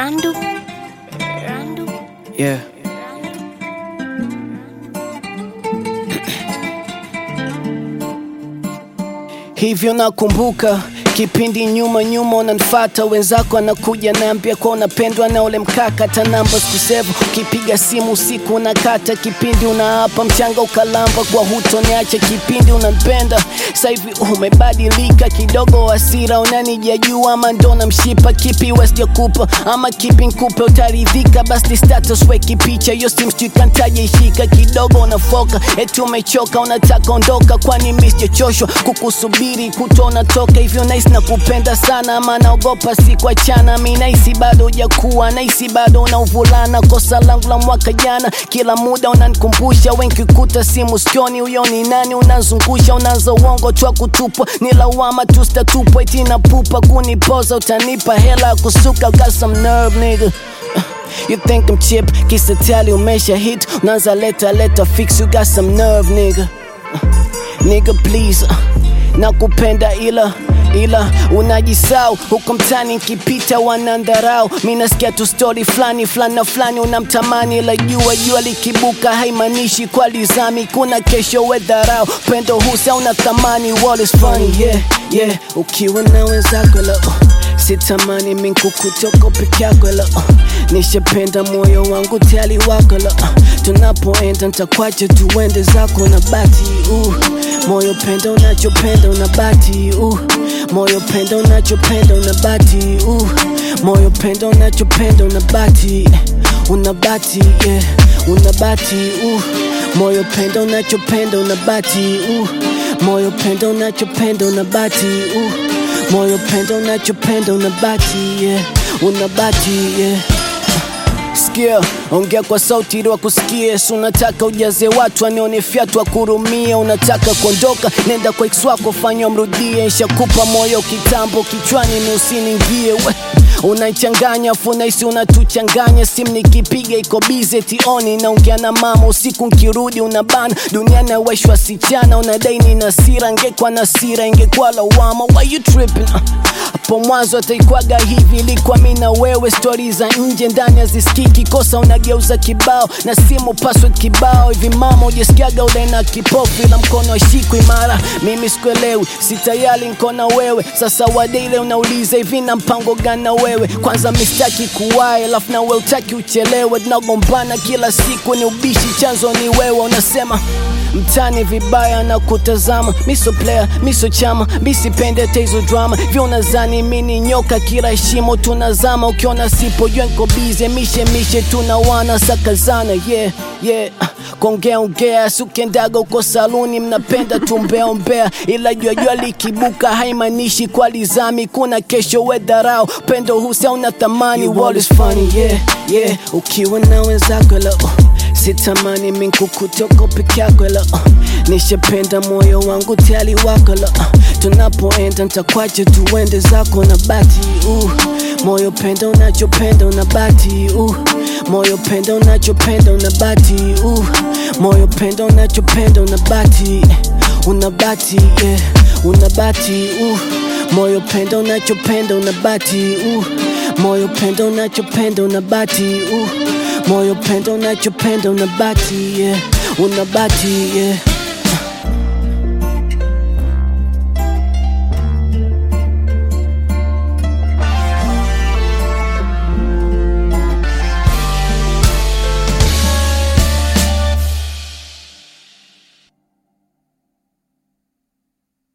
Randu. Randu. Yeah. Hivyo nakumbuka kipindi nyuma nyuma unanifata wenzako anakuja naambia kwa unapendwa na ule mkaka hata namba sikusevu ukipiga simu usiku unakata kipindi unaapa mchanga ukalamba kwa hutoniacha kipindi unanipenda sasa hivi umebadilika kidogo hasira unanijajua ama ndo namshipa kipi wesijakupa ama kipi nkupe utaridhika basi status weki picha hiyo simu sijui kantaja ishika kidogo unafoka eti umechoka unataka ondoka kwani mi sijachoshwa kukusubiri kutona toka hivyo nahisi na kupenda sana ama naogopa sikuachana mi nahisi bado hujakuwa nahisi bado una uvulana kosa langu la mwaka jana kila muda unanikumbusha wenkikuta simu sikioni huyo ni nani unazungusha unaanza uongo twa kutupwa ni lawama tu sitatupwa eti na pupa kunipoza utanipa hela ya kusuka got some nerve nigga You think I'm cheap, kisa tali umesha hit Unaanza leta leta fix, you got some nerve nigga Nigga please, uh, nakupenda ila ila unajisau huko mtani nkipita wanandharau mi nasikia tu stori fulani fulani na fulani unamtamani ila jua jua likibuka haimaanishi kwa lizami kuna kesho wedharau pendo husa una thamani wall is funny yeah yeah ukiwa na wenzako la uh, sitamani minkukutoko peke yako la uh, nishapenda moyo wangu tali wako la uh, tunapoenda ntakwache tuende zako na bati uh, moyo penda unachopenda unabati uh, moyo penda unachopenda unabati uh, moyo penda unachopenda unabati unabati yeah, unabati uh, moyo penda unachopenda unabati uh, moyo penda unachopenda unabati uh, moyo penda unachopenda unabati yeah, unabati yeah sikia ongea kwa sauti ili wakusikie si unataka ujaze watu anione fyatu akurumie unataka kuondoka nenda kwa ex wako fanya mrudie nshakupa moyo kitambo kichwani ni usiningie we unaichanganya funaisi unatuchanganya simu nikipiga iko bize tioni naongea na mama usiku nkirudi unabana duniani aweshwa sichana unadai ni nasira ngekwa nasira ingekuwa lawama why you tripping uh hapo mwanzo ataikwaga hivi ilikuwa mi na wewe stori za nje ndani hazisikiki kosa unageuza kibao na simu password kibao hivi mama ujasikiaga ule na kipofu ila mkono ashiku imara mimi sikuelewi sitayali nkona wewe sasa wadeile unauliza hivi na mpango gani na wewe kwanza mistaki kuwae alafu na we utaki uchelewe tunagombana kila siku ni ubishi chanzo ni wewe unasema mtani vibaya na kutazama miso player miso chama misipende hizo drama vyo unazani mini nyoka kila shimo tunazama ukiona sipo jua nko bize mishe mishe tunawana sakazana yeah yeah kongea ongea sukendaga uko saluni mnapenda tumbeaombea ila jua jua likibuka haimaanishi kwa lizami kuna kesho wedharau pendo husa una thamani wall is funny yeah yeah ukiwa na wenzako la uh sitamani minkukutoko peke yako la uh, nishapenda moyo wangu tali wako la uh, tunapoenda ntakwache tuende zako na bati uh, moyo penda unachopenda unabati uh, moyo penda unachopenda unabati uh, moyo penda unachopenda unabati unabati yeah, unabati uh, moyo penda unachopenda unabati uh, moyo penda unachopenda unabati uh, moyo penda unachopenda unabati yeah, unabati yeah.